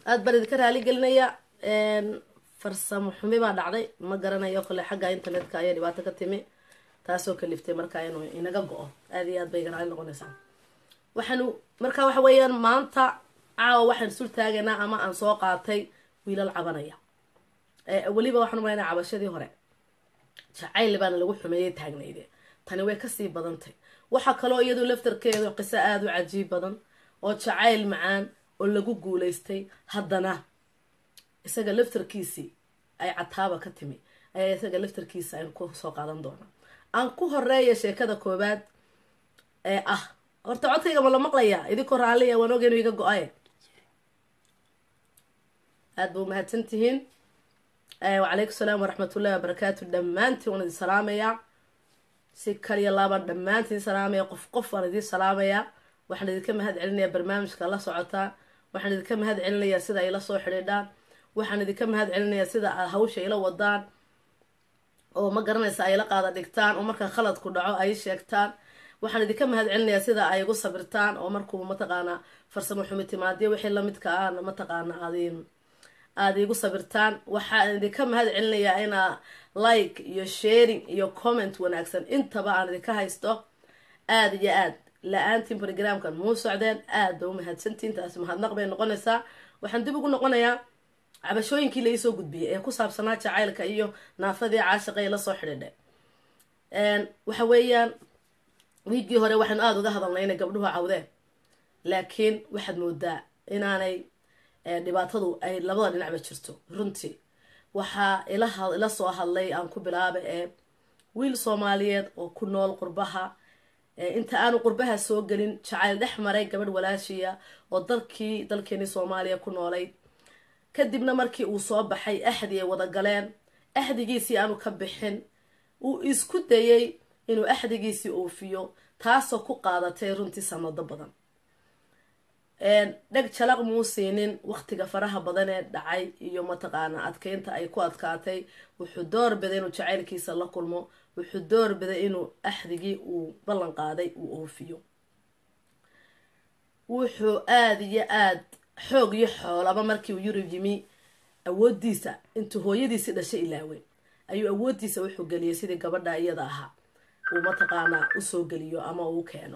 aada baan idinka raali gelinaya farsamo xumi baa dhacday ma garanayo kole xagga internetka ayaa dhibaato ka timi taasoo kaliftay markaa inuu inaga go-o aada iyo aad bay iga raali noqonaysaa waxaanu marka waxa weeyaan maanta caawa waxaan sul taagaynaa ama aan soo qaatay wiilal cabanaya weliba waxaan umalaynaa cabashadii hore jacayl baana lagu xumeeyay taagnayde tani way kasii badantay waxaa kaloo iyadu laftarkeedu qiso aada u cajiib badan oo jacayl macaan oo lagu guulaystay haddana isaga laftarkiisii ay cataaba ka timi ayaa isaga laftarkiisa aynu ku soo qaadan doonaa aan ku horeeya sheekada koowaad ee ah horta codkayga ma la maqlayaa idinkoo raalliya waan ogeenu iga go-aye aada ba umahadsan tihiin wacalaykum salaam waraxmatullahi wabarakaatu dhammaantiin waan idin salaamayaa si kaliya laabaan dhammaantiin salaamaya qof qof waan idin salaamayaa waxaan idinka mahad celinayaa barnaamijka la socotaa waxaan idinka mahad celinayaa sida ay la soo xidhiidhaan waxaan idinka mahad celinayaa sida aad hawsha ila wadaan oo ma garanaysa ay la qaada dhigtaan oo markaa khaladku dhaco ay sheegtaan waxaan idinka mahad celinayaa sida ay igu sabirtaan oo markuu mataqaanaa farsamo xumi timaadiyo wixii lamidka ah mataqaana aadin aada iigu sabirtaan waxaan idinka mahad celinayaa inaa like iyo sharing iyo comment wanaagsan intaba aan idinka haysto aada iyo aad la-aantiin brogramkan muu socdeen aad ba u mahadsantiin taasi mahadnaq bay noqonaysaa waxaan dib ugu noqonayaa cabashooyinkii laisoo gudbiyay ee ku saabsanaa jacaylka iyo naafadii caashiqa ee lasoo xidhiidhay waxa weeyaan wiiggii hore waxaanu aada uga hadalnay inay gabdhuhu cawdeen laakiin waxaad moodaa inaanay dhibaatadu ay labada dhinacba jirto runtii waxaa ila soo hadlay aan ku bilaaba ee wiil soomaaliyeed oo ku nool qurbaha inta aanu qurbaha soo gelin jacayl dhex maray gabadh walaashiya oo dalkii dalkeenii soomaaliya ku noolayd kadibna markii uu soo baxay axdi ay wada galeen axdigiisii aanu ka bixin uu isku dayay inuu axdigiisii oofiyo taasoo ku qaadatay runtii sanado badan dheg jalaq muu siinin waqtiga faraha badan ee dhacay iyo mataqaana adkeynta ay ku adkaatay wuxuu door biday inuu jacaylkiisa la kulmo wuxuu door biday inuu axdigii uu ballan qaaday uu oofiyo wuxuu aada iyo aad xoog iyo xoolaba markii uu yurub yimi awoodiisa intuu hooyadiisii dhashay ilaawey ayuu awoodiisa wuxuu geliyay sidii gabadha iyada ahaa uu mataqaanaa usoo geliyo ama uu keeno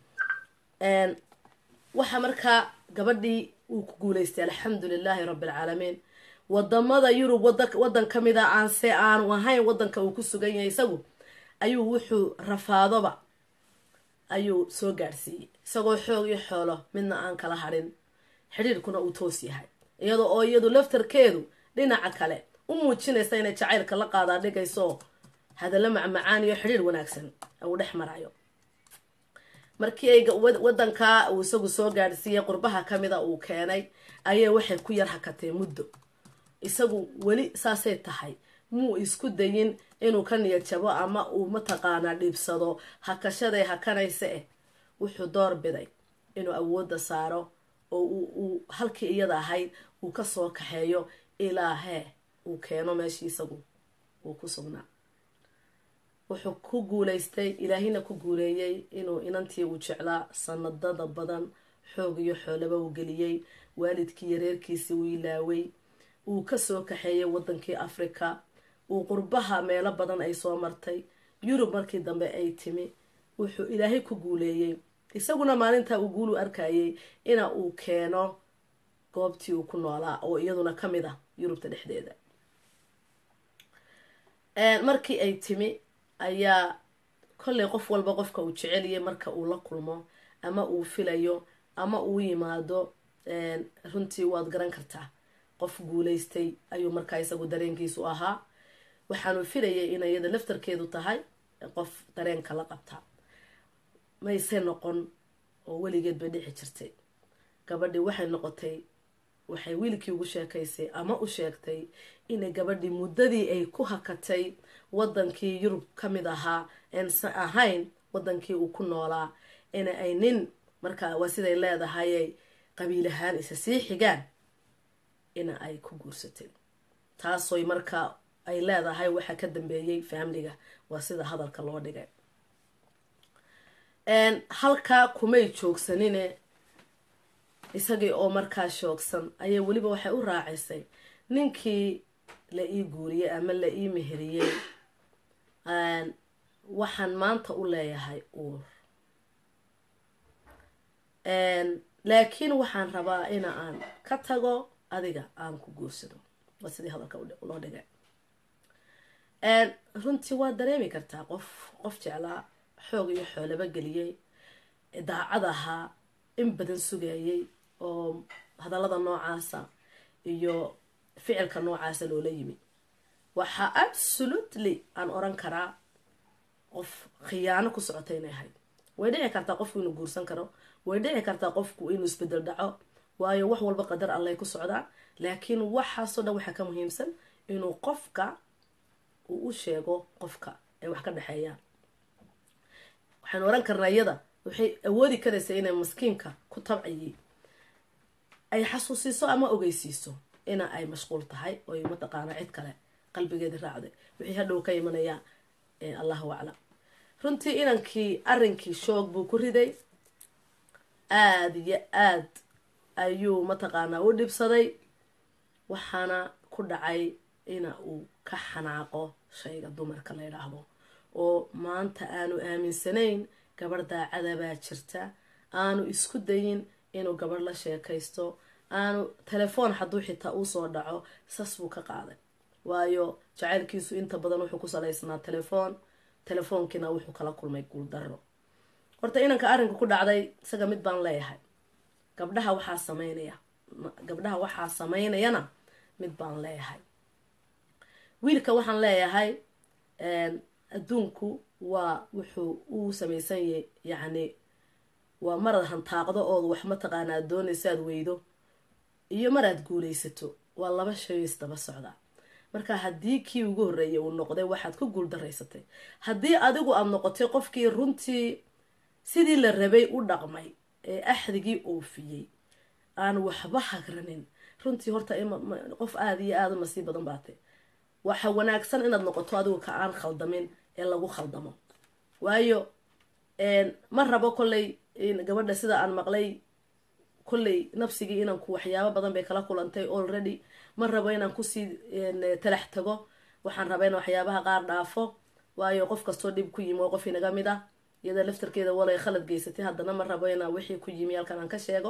waxa markaa gabadhii uu ku guuleystay alxamdu lilaahi rabbi alcaalamiin wadamada yurub wadan ka mid a aanse aanu ahayn wadanka uu ku sugan yahay isagu ayuu wuxuu rafaadoba ayuu soo gaadhsiiyey isagoo xoog iyo xoolo midna aan kala hadhin xidhiirkuna uu toos yahay iyadoo oo iyadu laftarkeedu dhinaca kale u muujinaysa inay jacaylka la qaadaa dhigayso hadallo macmacaan iyo xidhiir wanaagsan uu dhex marayo markii ay wadankaa uu isagu soo gaadhsiiyey qurbaha kamida uu keenay ayay waxay ku yar hakatay muddo isagu weli saasay tahay muu isku dayin inuu ka niyad jabo ama uu mataqaanaa dhiibsado hakashaday hakanaysa eh wuxuu door biday inuu awoodda saaro oo uu halkii iyada ahayd uu kasoo kaxeeyo ilaa hee uu keeno meeshii isagu uu ku sugnaa wuxuu ku guuleystay ilaahina ku guuleeyey inuu inantii uu jeclaa sanadada badan xoog iyo xoolaba uu geliyey waalidkii iyo reerkiisii uu ilaaway uu kasoo kaxeeyay wadankii africa uu qurbaha meelo badan ay soo martay yurub markii dambe ay timi wuxuu ilaahay ku guuleeyey isaguna maalintaa uu guulu arkayay ina uu keeno goobtii uu ku noolaa oo iyaduna ka mid ah yurubta dhexdeeda markii ay timi ayaa kollay qof walba qofka uu jeceliyay marka uu la kulmo ama uu filayo ama uu yimaado runtii waad garan kartaa qof guuleystay ayuu markaa isagu dareenkiisu ahaa waxaanu filayay inay iyada laftarkeedu tahay qof dareenka la qabta mayse noqon oo weligeed bay dhici jirtay gabadhii waxay noqotay waxay wiilkii ugu sheekaysay ama u sheegtay inay gabadhii muddadii ay ku hakatay wadankii yurub ka mid ahaa ensan ahayn wadankii uu ku noolaa in ay nin markaa waa siday leedahayay qabiil ahaan isa sii xigaan ina ay ku guursatay taasoy markaa ay leedahay waxaa ka dambeeyey faamliga waa sida hadalka loo dhigay halkaa kumay joogsanine isagii oo markaa shoogsan ayay weliba waxay u raacisay ninkii la ii guuriyey ama la ii meheriyey waxaan maanta u leeyahay uur laakiin waxaan rabaa ina aan ka tago adiga aan ku guursado waa sidii hadalka loo dhigay runtii waa dareemi kartaa qof qof jeclaa xoog iyo xoolaba geliyey daacad ahaa in badan sugayay oo hadallada noocaasa iyo ficilka noocaasa loola yimi waxaa absolutely aan oran karaa qof khiyaano ku socota inay ahayd way dhici kartaa qofku inuu guursan karo way dhici kartaa qofku inuu isbedel dhaco waayo wax walba qadar allay ku socdaa laakiin waxaasoo dhan waxaa ka muhiimsan inuu qofka uu u sheego qofka ay wax ka dhexeeyaan waxaynu oran karnaa iyada waxay awoodi karaysaa inay maskiinka ku tabciyey ay xasuusiiso ama ogeysiiso ina ay mashquul tahay oy mataqaana cid kale qalbigeeda raacday wixii hadhow ka imanaya allahu aclam runtii inankii arrinkii shoog buu ku riday aada iyo aad ayuu mataqaanaa u dhibsaday waxaana ku dhacay ina uu ka xanaaqo shayga dumarka la yidhaahdo oo maanta aanu aaminsanayn gabadh daacada baa jirta aanu isku dayin inuu gabadh la sheekaysto aanu telefoon hadduu xitaa usoo dhaco sas buu ka qaaday waayo jacaylkiisu inta badan wuxuu ku salaysnaa telefoon telefoonkiina wuxuu kala kulmay guuldaro horta inanka arrinka ku dhacday isaga mid baan leeyahay gabdhaha waxaa sameynaya gabdhaha waxaa sameynayana mid baan leeyahay wiilka waxaan leeyahay adduunku waa wuxuu uu samaysanyay yacni waa maraad hantaaqdo ood wax mataqaanaa doonaysa aad weydo iyo maraad guulaysato waa laba shay isdaba socdaa marka haddii kii ugu horreeyay uu noqday waxaad ku guuldaraysatay haddii adigu aada noqotay qofkii runtii sidii la rabay u dhaqmay ee axdigii oofiyey aan waxba hagranin runtii horta qof aada iyo aada u nasiib badan baatay waxa wanaagsan inaad noqoto adigu ka aan khaldamin ee lagu khaldamo waayo ma rabo kolley gabadha sida aan maqlay kolley nafsigii inanku waxyaabo badan bay kala kulantay already ma rabo inaan kusii talax tago waxaan rabaa in waxyaabaha qaar dhaafo waayo qof kastoo dhib ku yimi oo qof inaga mid ah iyada laftarkeeda walay khalad geysatay haddana ma rabo inaan wixii ku yimi halkan aan ka sheego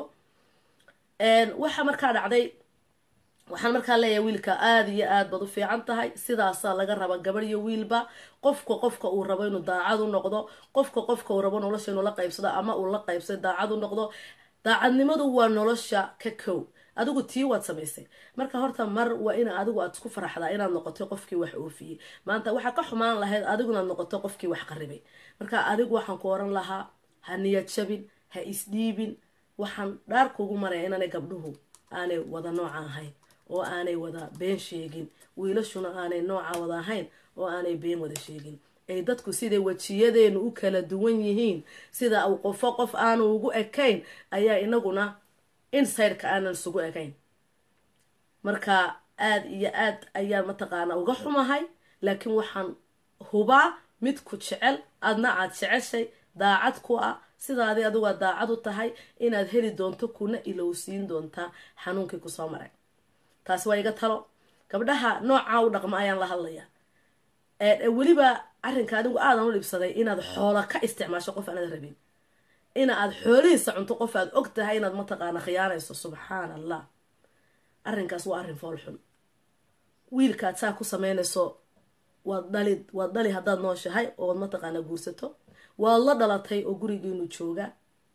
waxa markaa dhacday waxaan markaa leeyahay wiilka aada iyo aad baad u fiican tahay sidaasaa laga raba gabadh iyo wiilba qofka qofka uu rabo inuu daacad u noqdo qofka qofka uu rabo nolosha inuu la qaybsado ama uu la qaybsado daacad u noqdo daacadnimadu waa nolosha ka kow adigu tii waad samaysay marka horta mar waa in adigu aad isku faraxdaa inaad noqotay qofkii wax oofiyey maanta waxaa ka xumaan lahayd adigu inaad noqoto qofkii wax qaribay marka adigu waxaan ku oran lahaa ha niyad jabin ha isdhiibin waxaan dhaar kugu maraya inaanay gabdhuhu aanay wada nooca ahayn oo aanay wada been sheegin wiilashuna aanay nooca wada ahayn oo aanay been wada sheegin ay dadku siday wejiyadeenu u kala duwan yihiin sida uu qofo qof aanu ugu ekayn ayaa inaguna insireka aanan isugu ekayn marka aada iyo aad ayaan mataqaana uga xumahay laakiin waxaan hubaa mid ku jecel adna aad jeceshay daacad ku ah sidaadi adigu aad daacad u tahay inaad heli doonto kuna ilowsiin doontaa xanuunkii kusoo maray taasi waa iga talo gabdhaha noocaa u dhaqma ayaan la hadlayaa weliba arrinka adigu aadan u dhibsaday inaad xoola ka isticmaasho qof aanad rabin ina aad xoolihiisa cunto qof aad og tahay inaad mataqaana khiyaanayso subxaan allah arrinkaas waa arrin foolxun wiilkaad saa ku sameynayso waad dhali waad dhali haddaad nooshahay ood mataqaana guursato waad la dhalatay oo gurigiinu jooga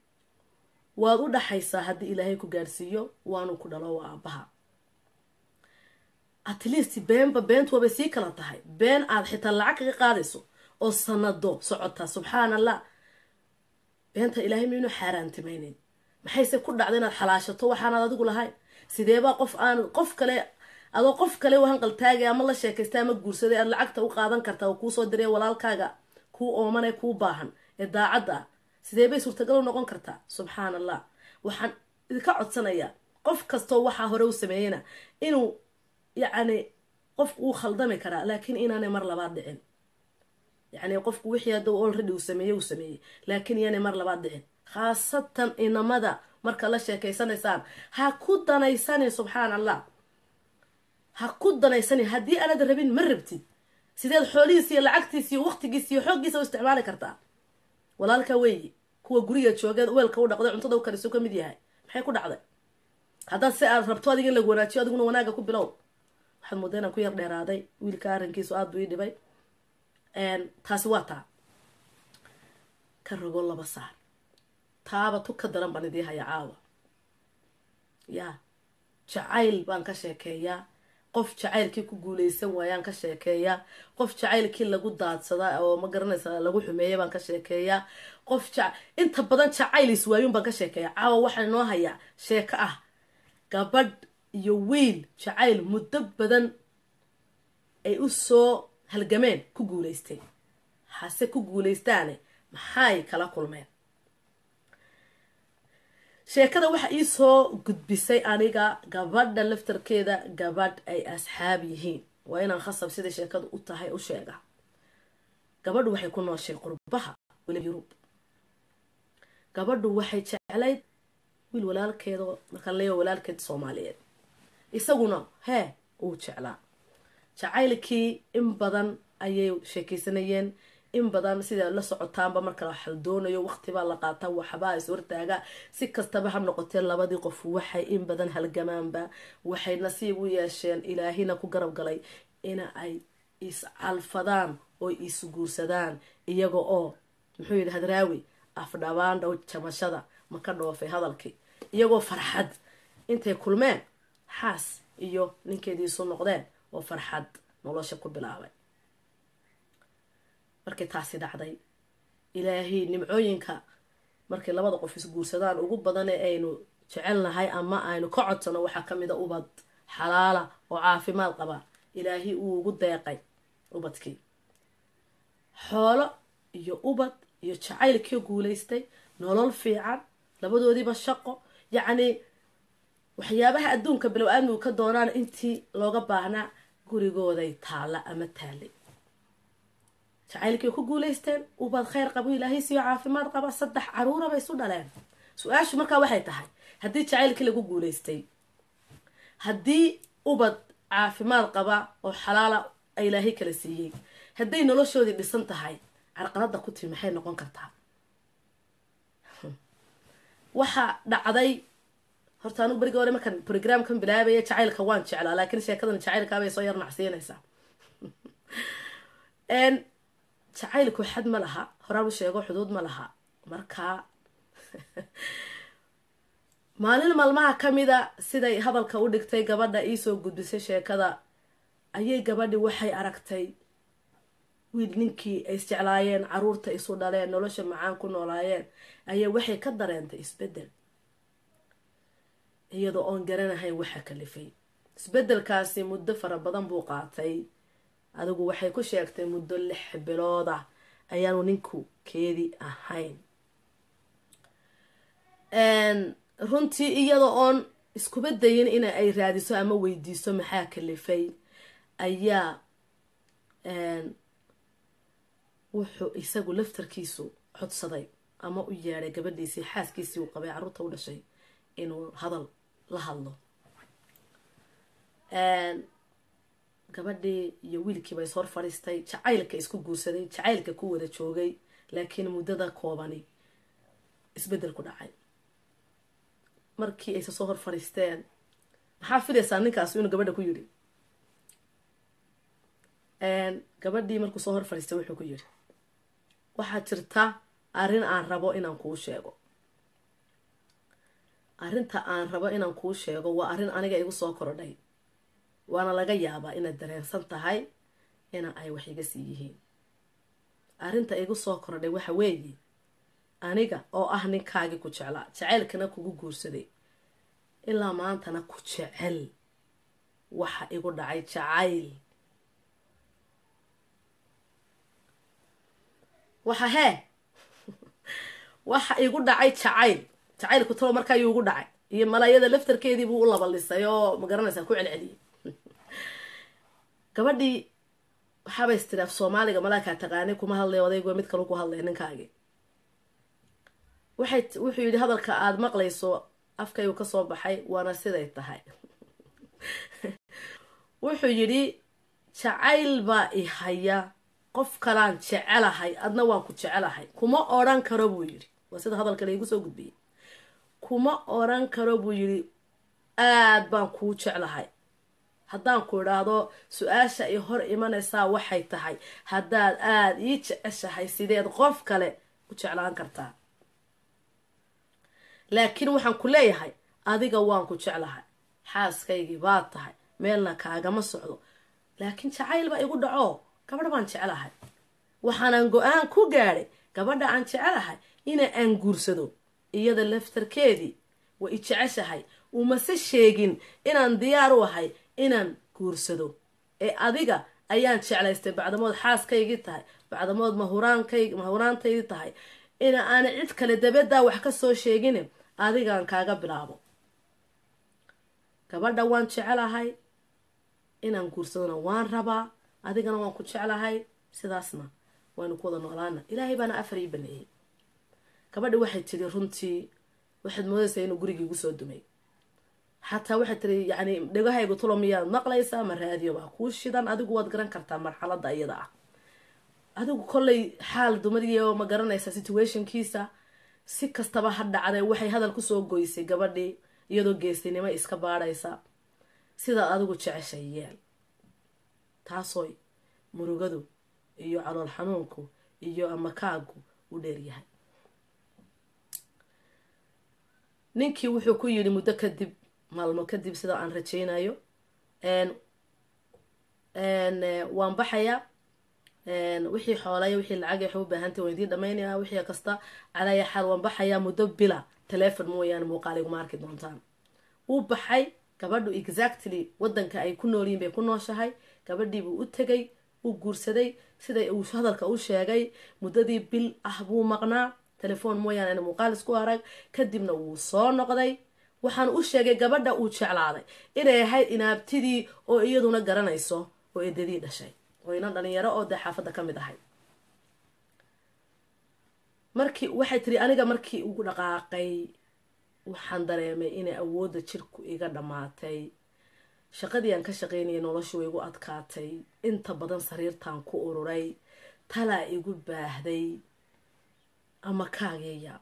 waad u dhaxaysaa haddii ilaahay ku gaadhsiiyo waanu ku dhalo waa aabbaha at least beenba beentu waabay sii kala tahay been aad xitaa lacag kaga qaadayso oo sanado socota subxaan allah beenta ilaahay maynu xaaraantimayneyn maxayse ku dhacda inaad xalaashato waxaanaad adigu lahayn sideebaa qof aan qof kale adoo qof kale u hanqaltaagay ama la sheekaystay ama guursaday aad lacagta u qaadan kartaa oo kuusoo diray walaalkaaga kuu oomane kuu baahan ee daacadda ah sidee bay suurtagal u noqon kartaa subxaan allah waxaan idinka codsanayaa qof kastoo waxaa hore u sameeyeyna inuu yacni qofku uu khaldami karaa laakiin inaanay mar labaad dhicin yacni qofku wixii hadda already uu sameeyey uu sameeyey laakiin iyaanay mar labaad dhicin khaasatan inamada marka la sheekaysanaysaan ha ku danaysanin subxaan allah ha ku danaysanin haddii aanad rabin ma rabtid sideed xoolihiis iyo lacagtiis iyo waqtigiis iyo xooggiisa u isticmaali kartaa walaalka weeye kuwa guriga joogeed weelka u dhaqday cuntada u kariso ka mid yahay maxay ku dhacday haddaad si aad rabto adiga in lagu wanaajiyo adiguna wanaaga ku bilow waxaad mooda inaan ku yar dheeraaday wiilka arrinkiisu aada buu ii dhibay taasi waa taa ka rogo laba saar taaba tu ka daran baan idii haya caawa yaa jacayl baan ka sheekeeyaa qof jacaylkii ku guuleysan waayaan ka sheekeeyaa qof jacaylkii lagu daadsadaa oo ma garanaysa lagu xumeeya baan ka sheekeeyaa qof inta badan jacayl iswaayun baan ka sheekeeyaa caawa waxaa inoo hayaa sheeko ah gabadh iyo wiil jacayl muddo badan ay u soo halgameen ku guuleystay hase ku guuleystaane maxay kala kulmeen sheekada waxa ii soo gudbisay aniga gabadha laftarkeeda gabadh ay asxaab yihiin waa inaan khasab siday sheekadu u tahay u sheega gabadhu waxay ku nooshay qurbaha weliba yurub gabadhu waxay jeclayd wiil walaalkeeda markaan leeya walaalkeed soomaaliyeed isaguna hee uu jeclaa jacaylkii in badan ayay sheekeysanayeen in badan sidaa la socotaanba marka la xaldoonayo waqtibaa la qaata waxbaa is hortaaga si kastaba ha noqotee labadii qof waxay in badan halgamaanba waxay nasiib u yeesheen ilaahina ku garab galay ina ay iscalfadaan oo isguursadaan iyaga oo muxuu yidhi hadraawi afdhabaan dhow jamashada ma ka dhoofay hadalkii iyagoo farxad intay kulmeen xaas iyo ninkeediisu noqdeen oo farxad nolosha ku bilaabay markii taasi dhacday ilaahay nimcooyinka markay labada qof isguursadaan ugu badan ee aynu jecelnahay ama aynu ka codsano waxaa kamid a ubad xalaala oo caafimaad qaba ilaahay uu ugu deeqay ubadkii xoolo iyo ubad iyo jacaylkii guulaystay nolol fiican labadoodiiba shaqo yacnii waxyaabaha adduunka bilow aadmigu ka doonaan intii looga baahnaa gurigooday taalla ama taalay jacaylkii ku guulaysteen ubad kheyr qabo ilaahay siiyo caafimaad qaba saddex caruura bay isu dhaleen su-aashu markaa waxay tahay haddii jacaylkii lagu guulaystay haddii ubad caafimaad qaba oo xalaala ilaahay kala siiyey hadday noloshoodii dhisan tahay carqalada ku timi maxay noqon kartaa waxa dhacday horta anugu berigi hore markaan programkan bilaabaya jacaylka waan jeclaa laakiin sheekadan jacaylkaabay soo yar nacsiinaysaa jacaylku xad ma laha horaan u sheego xuduud ma laha markaa maalin maalmaha kamida siday hadalka u dhigtay gabadha iisoo gudbisay sheekada ayay gabadhi waxay aragtay wiil ninkii ay isjeclaayeen caruurta isu dhaleen nolosha macaan ku noolaayeen ayaa waxay ka dareentay isbedel iyadoo oon garanahayn waxa kalifay isbedelkaasi muddo fara badan buu qaatay adigu waxay ku sheegtay muddo lix bilood ah ayaanu ninku keedi ahayn runtii iyada oon iskuba dayin in ay raadiso ama weydiiso maxaa kalifay ayaa wuxuu isagu laftarkiisu codsaday ama u yeedhay gabadhiisii xaaskiisii uu qabay carruurta u dhashay inuu hadal la hadlo gabadhii iyo wiilkiiba is hor fadhiistay jacaylka isku guursaday jacaylka ku wada joogay laakiin muddada koobani isbedel ku dhacay markii ayse soo hor fadhiisteen maxaa filaysaa ninkaas inuu gabadha ku yidhi gabadhii markuu soo hor fadhiistay wuxuu ku yidhi waxaa jirta arrin aan rabo inaan kuu sheego arrinta aan rabo inaan kuu sheego waa arrin aniga igu soo korodhay waana laga yaabaa inaad dareensan tahay ina ay wax iga sii yihiin arrinta igu soo korodhay waxa weeye aniga oo ah ninkaagii ku jeclaa jacaylkana kugu guursaday ilaa maantana ku jecel waxa igu dhacay jacayl waxa hee waxa igu dhacay jacayl jacaylku talo markaa ayuu igu dhacay iyo malaayada laftarkeedii buu u labalisay oo magaranaysaa ku celceliyay gabadhii waxaabay istiri af soomaaliga malaakaa taqaanay kuma hadlay odaygu mid kalu ku hadlay ninkaagii waxay wuxuu yidhi hadalka aada maqlayso afkaygu kasoo baxay waana siday tahay wuxuu yidhi jacayl baa i haya qof kalaan jecelahay adna waan ku jecelahay kuma odhan karo buu yidhi waa sida hadalka laigu soo gudbiyey kuma odhan karo buu yidhi aad baan kuu jeclahay haddaan ku idhaahdo su-aasha i hor imanaysaa waxay tahay haddaad aada ii jeceshahay sideed qof kale u jeclaan kartaa laakiin waxaan ku leeyahay adiga waan ku jeclahay xaaskaygii baad tahay meelna kaagama socdo laakiin jacayl baa igu dhaco gabadh baan jecelahay waxaanan go-aan ku gaadhay gabadha aan jecelahay ina aan guursado iyada laftarkeedii way i jeceshahay umase sheegin inaan diyaar u ahay inaan guursado ee adiga ayaan jeclaystay bacdamood xaaskaygii tahay bacdamood mahuraankayg mahuraantaydii tahay ina aana cid kale dabadaa wax ka soo sheegin adigaan kaaga bilaabo gabadha waan jecelahay inaan guursadona waan rabaa adigana waan ku jeclahay sidaasna waynu ku wada noolaana ilaahay baana afar ii baneeyey gabadhi waxay tiri runtii waxaad moodaysaa inuu gurigii igu soo dumay xataa waxay tiri yacni dhegahaygu tulo miyaad maqlaysaa ma raadiyo baa kuu shidan adigu waad garan kartaa marxaladda iyada ah adigu kollay xaal dumadiyo ma garanaysaa situationkiisa si kastaba ha dhacday waxay hadal kusoo goysay gabadhii iyadoo geesinimo iska baadhaysa sidaad adigu jeceshay yeel taasooy murugadu iyo calool xanuunku iyo amakaagu u dheeryahay ninkii wuxuu ku yidhi muddo kadib maalmo kadib sida aan rajaynayo waan baxayaa wixii xoolaya wixii lacag waxay u baahantay waan idiin dhamaynaya wixii kasta calaya xaal waan baxayaa muddo bila telefon mooyaane muuqaal iguma arki doontaan wuu baxay gabadhu exactly wadanka ay ku noolyihin bay ku nooshahay gabadhiibuu u tegay wuu guursaday siday uu hadalka u sheegay muddadii bil ah buu maqnaa telefoon mooyaane ana muuqaal isku arag kadibna wuu soo noqday waxaan u sheegay gabadha uu jeclaaday inay ahayd inaabtidii oo iyaduna garanayso oo edadii dhashay oo inan dhalinyaro oo dee xaafadda ka mid ahay markii waxay tiri aniga markii ugu dhaqaaqay waxaan dareemay inay awoodda jirku iga dhammaatay shaqadii aan ka shaqaynayay noloshu way igu adkaatay inta badan sariirtaan ku ururay talaa igu baahday ama kaageeya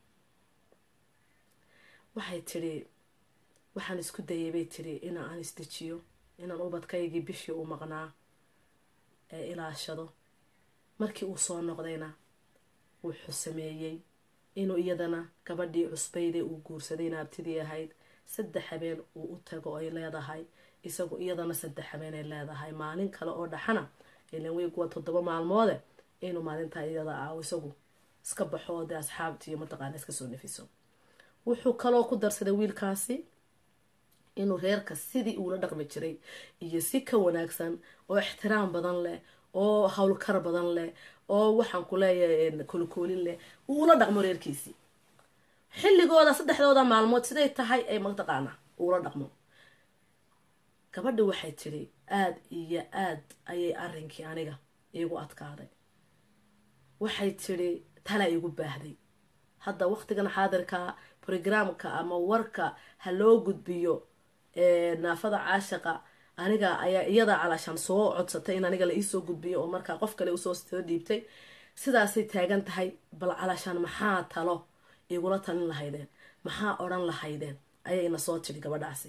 waxay tidhi waxaan isku dayay bay tidhi in aan isdejiyo inaan ubadkaygii bishii u maqnaa ee ilaashado markii uu soo noqdayna wuxuu sameeyey inuu iyadana gabadhii cusbayde uu guursaday naabtidii ahayd saddex habeen uu u tago ay leedahay isagu iyadana saddex habeen ay leedahay maalin kale oo dhaxana ilan wiig waa toddoba maalmoode inuu maalintaa iyada ah isagu iska baxo oo dee asxaabti iyo mataqaana iska soo nafiso wuxuu kaloo ku darsaday wiilkaasi inuu reerka sidii uula dhaqmi jiray iyo si ka wanaagsan oo ixtiraam badan leh oo howlkar badan leh oo waxaan ku leeyahay kolkoolin leh uula dhaqmo reerkiisii xilligooda saddexdooda maalmood siday tahay ay mataqaana uula dhaqmo gabadhi waxay tidhi aada iyo aad ayay arrinkii aniga iigu adkaaday waxay tidhi tala igu baahday hadda waqtigan xaadirka brograamka ama warka ha loo gudbiyo naafada caashaqa aniga ayaa iyada calaashaan soo codsatay in aniga la iisoo gudbiyo oo markaa qof kale usoo soo dhiibtay sidaasay taagan tahay bal calaashaan maxaa talo igula talin lahaydeen maxaa odhan lahaydeen ayay ina soo tiri gabadhaasi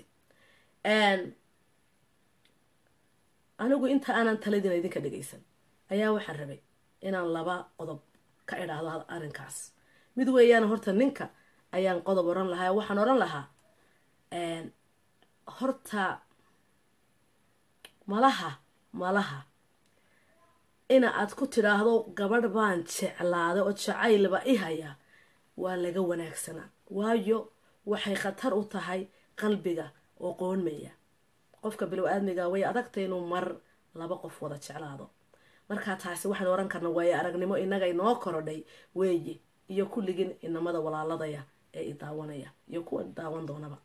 anigu inta aanan taladina idinka dhagaysan ayaa waxaan rabay inaan laba qodob ka idhaahdo arrinkaas mid weeyaan horta ninka ayaan qodob oran lahaa waxaan oran lahaa horta malaha malaha ina aad ku tidhaahdo gabadh baan jeclaaday oo jacaylba i haya waa laga wanaagsanaa waayo waxay khatar u tahay qalbiga oo qoonmaya qofka bilow aadmiga way adagtay inuu mar laba qof wada jeclaado markaa taasi waxaan oran karna waayo aragnimo inaga inoo korodhay weeye iyo kulligin inamada walaaladaya ee i daawanaya iyo kuwa daawan doonaba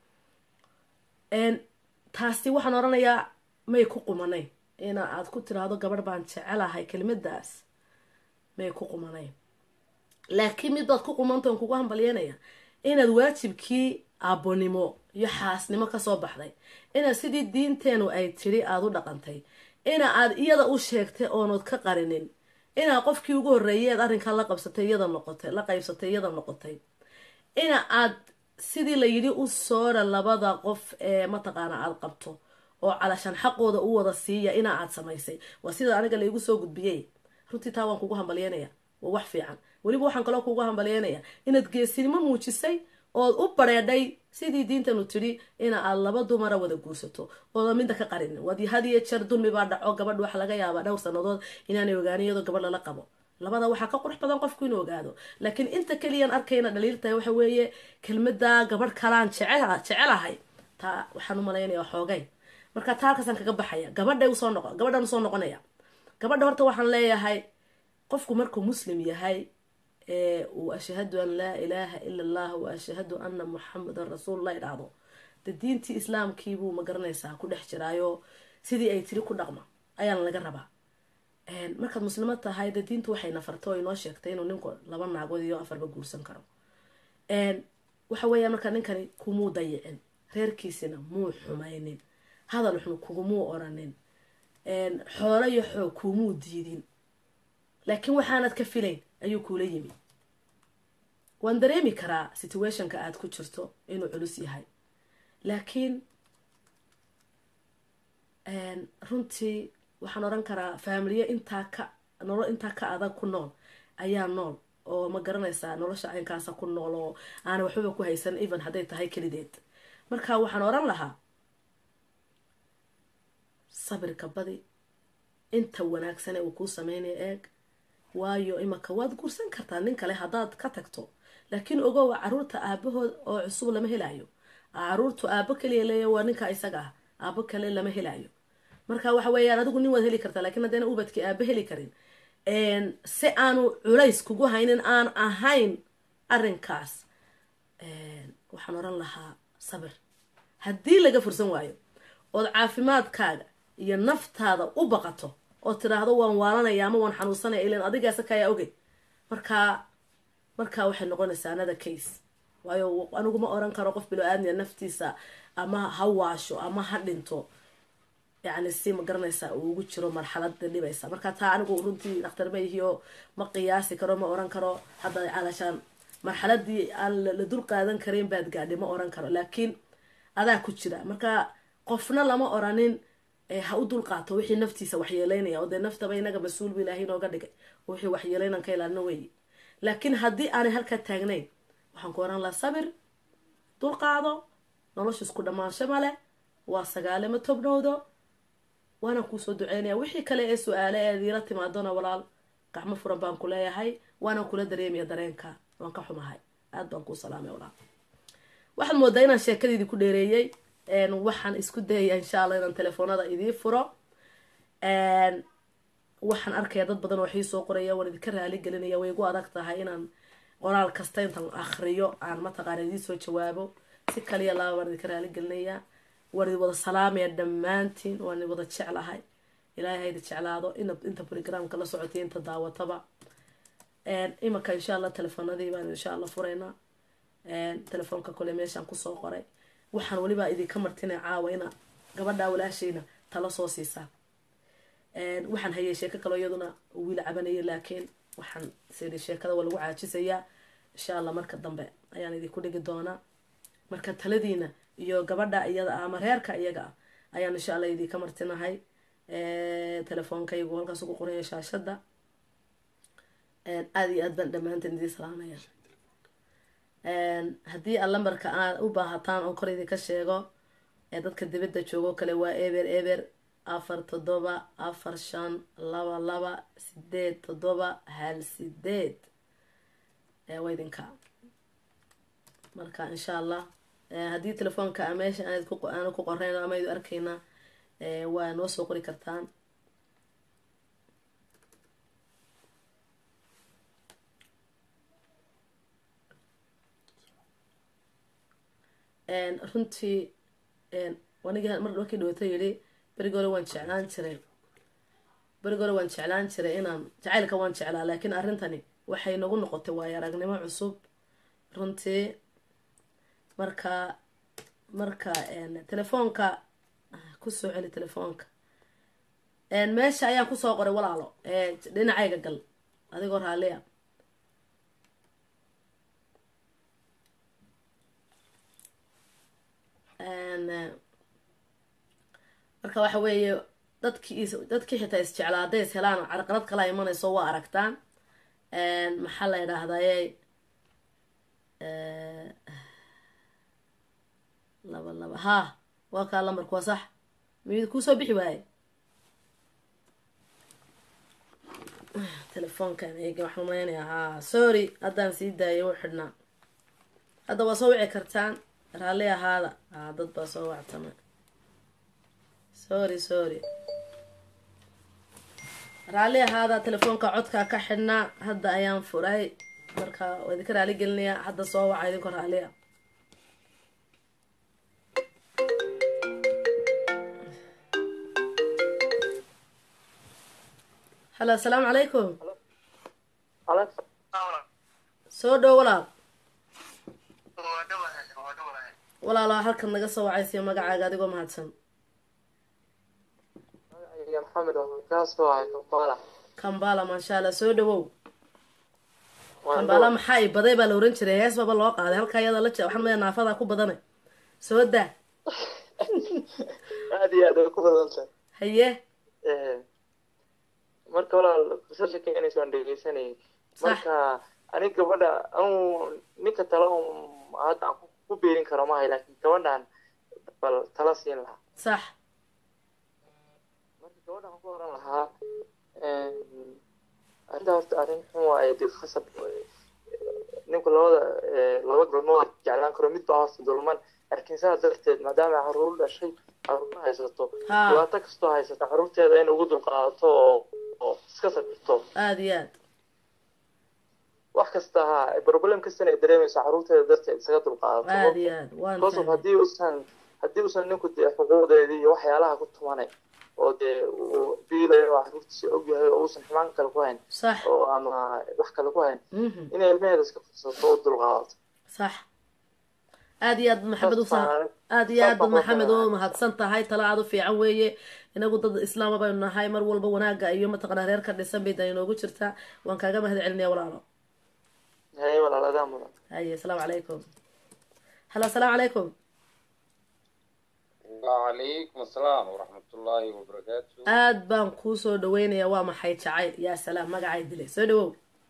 taasi waxaan oranayaa may ku qumanayn ina aad ku tiraahdo gabadh baan jecelahay kelimadaas may ku qumanayn laakiin mid baad ku qumantaon kugu hambalyanaya inaad waajibkii aabbonimo iyo xaasnimo kasoo baxday ina sidii diinteenu ay tiri aada u dhaqantay ina aad iyada u sheegtay oonood ka qarinin inaa qofkii ugu horreeyeed arrinkaa la qabsatay iyada noqotay la qaybsatay iyada noqotay ina aad sidii la yidhi u soora labada qof ee mataqaana aada qabto oo calashaan xaqooda u wada siiya ina aad samaysay waa sida aniga laigu soo gudbiyey runtii taa waan kugu hambalyeynaya waa wax fiican weliba waxaan kaloo kugu hambalyeynaya inaad geesinimo muujisay ood u bareedhay sidii diintanu tidhi ina aad laba dumara wada guursato ooda midda ka qarin waad had iyo jeer dulmi baa dhaco gabadh waxa laga yaabaa dhowr sanadood inaanay ogaanin iyadoo gabadh lala qabo labada waxaa ka qurux badan qofku inuu ogaado laakiin inta keliyaan arkayna dhaliiltahay waxa weeye kelmada gabadh kalaan jecelahay taa waxaan u malaynaya xoogay marka taa halkaasaan kaga baxaya gabadha usoo noqo gabadhan usoo noqonaya gabadha horta waxaan leeyahay qofku markuu muslim yahay ee uu ashhadu an laa ilaaha ila allah wa ashhadu ana muxamadan rasuulullah idhaahdo de diintii islaamkiibuu ma garanaysaa ku dhex jiraayo sidii ay tiri ku dhaqma ayaana laga rabaa markaad muslimo tahay de diintu waxay nafarto o inoo sheegtay inuu ninku laba naagood iyo afarba guursan karo waxa weeyaan markaa ninkani kumuu dayicin reerkiisina muu xumaynin hadal xun kugumuu oranin xoolo iyo xoog kumuu diidin laakiin waxaanad ka filayn ayuu kuula yimi waan dareemi karaa situationka aada ku jirto inuu culus yahay laakiin runtii waxaan oran karaa faamiliye intaa ka nolol intaa ka adag ku nool ayaa nool oo ma garanaysaa nolosha caynkaasa ku nool oo aanay waxbaba ku haysan even hadday tahay kelideed marka waxaan oran lahaa sabirka badi inta wanaagsane uu kuu sameynaya eeg waayo imaka waad guursan kartaa nin kale haddaad ka tagto laakiin ogow caruurta aabahood oo cusub lama helayo caruurtu aabo kaliya leeya waa ninka isaga ah aabo kale lama helayo marka waxa weeyaan adigu nin waad heli kartaa lakiin haddayna ubadkii aaba heli karin si aanu culays kugu haynin aan ahayn arrinkaas waxaan oran lahaa sabir haddii laga fursan waayo ood caafimaadkaaga iyo naftaada u baqato oo tiraahdo waan waalanaya ama waan xanuunsanaya ilan adigaasa kayaa ogey markaa markaa waxay noqonaysaa another case waayo anigu ma oran karo qof bilo aadmiya naftiisa ama ha waasho ama ha dhinto yacni si ma garanaysaa uu ugu jiro marxalada dhibaysa marka taa anigu runtii dhakhtar ma ihiyo ma qiyaasi karo ma oran karo hadda calashaan marxaladii aan la dul qaadan karin baad gaadhi ma oran karo laakiin adaa ku jira marka qofna lama oranin ha u dul qaato wixii naftiisa waxyeeleynaya oo dee naftaba inaga mas-uul bu ilaahay inooga dhigay oo wixii waxyeeleynan ka ilaalino weeye laakiin haddii aanay halkaa taagnayn waxaan ku oran lahaa sabir dul qaado nolosha isku dhammaansho male waa sagaale ma tobnowdo waanaan kuusoo duceynaya wixii kale ee su-aale eed iila timaadona walaal gacmo furan baan ku leeyahay waanaan kula dareemaya dareenka waan ka xumahay aad baan kuu salaamay walaal waxaad moodaa inaan sheekadiidii ku dheereeyey waxaan isku dayaya insha allah inaan telefoonada idii furo waxaan arkaya dad badan oo waxii soo qoraya waan idinka raali gelinaya way igu adag tahay inaan qoraal kasta intaan akriyo aan mataqaana idii soo jawaabo si kaliya laaba waan idinka raali gelinaya waan idin wada salaamaya dhammaantiin waan idin wada jeclahay ilaahay hayda jeclaado inta brogramka la socotay inta daawataba imanka insha allah telefoonadii baan insha allah furaynaa telefoonka kole meeshaan kusoo qoray waxaan weliba idinka martina caawa ina gabadhaa walaashayna talo soo siisaa waxaan hayay sheeko kaloo iyaduna wiil cabanaya laakiin waxaan siri sheekada waa lagu caajisayaa insha allah marka dambe ayaan idinku dhigi doonaa marka taladiina iyo gabadha iyada ah ama reerka iyaga ah ayaan insha allah idinka martinahay telefoonkaygu halkaas ugu qoraya shaashada aada iyo aad baan dhammaanteen idiin salaamaya haddii aad lambarka aad u baahataan oo kor idinka sheego ee dadka dibadda joogo kale waa eber eber afar toddoba afar shan laba laba sideed toddoba hal sideed waa idinka marka insha allah haddii telefoonka meesha aanu ku qoreyn ama aydu arkayna waa noo soo qori kartaan runtii anigi mar markii dhawata yidhi berigi hore waan jeclaan jiray berigi hore waan jeclaan jiray inaan jacaylka waan jeclaa laakiin arrintani waxay nagu noqotay waayo aragnimo cusub runtii marka marka telefoonka kusoo celi telefoonka meesha ayaan kusoo qoray walaalo dhinacayga gal adigoo raalliya marka waxa weeye dadkii dadkii xitaa isjeclaa hadday is helaan carqalad kala imanayso waa aragtaan maxaa la yidhaahdaye laba laba ha waa kaa lambarku waa sax miyid kuusoo bixi waaye telefoonkan eega waxaan umaleynaya ha sorry haddaan sii daayay u xidhnaa hadda waa soo wici kartaan raalli ahaada ha dad baa soo wactama sorry sorry raalli ahaada telefoonka codkaa ka xidhnaa hadda ayaan furay marka waa idinka raali gelinayaa hadda soo waca idinko raalliya halo asalaamu calaykum soo dhow walaal walaalo halkan naga soo wacaysiyo magacaaga adigoo mahadsan kambala maasha allah soo dhawow kambala maxaa i baday baa la oran jiray hees baba loo qaaday halkaa iyada la je waxaan maya naafadaa ku badana soo daa aad iyo aad way ku badanta haye marka walaal kusasha keenaysa waan dhegeysanayay marka anig gabadha anu ninka tala hadda aan ku beerin karo maahay laakiin gabadhan bal tala siin lahaa sax marka gabadhan waxaan ku oran lahaa arrinta horta arrin xun waaye dib khasab ninku labada laba galmood jeclaan karo mid baa hoosta dulman laakiin saa darteed maadaama caruur dhashay caruur haysato dhibaato kastoo haysata caruurteeda in ugu dulqaadato oo oo iska sabirto aada iyo aad wax kasta ha problem kastana ay dareemayso caruurteeda darteed isaga dulqaadato aada iyo aad waan because of haddii uusan haddii uusan ninku dee xuquuqdeedii iyo waxyaalaha ku tumanay oo dee uu biilayo oo caruurtiisa ogyahay oo uusan xumaan kale ku hayn sax oo ama wax kale ku hayn mhm inay ilmaheeda iska fursato oo dulqaadato sax aada iyo aad maxamed u aada iyo aad maxamed u mahadsan tahay tala aad u fiican weeye inagu dad islaama baynu nahay mar walba wanaaga iyo mataqanaa reer ka dhisan bay dan inoogu jirtaa waan kaaga mahad celinaya walaalo haye walaaladaa mudan haye asalaamu calaykum halo asalaamu calaykum وعليكم السلام ورحمة الله وبركاته aad baan kuu soo dhaweynayaa waa maxay jacayl yaa salaam magacay dilay soo dhawow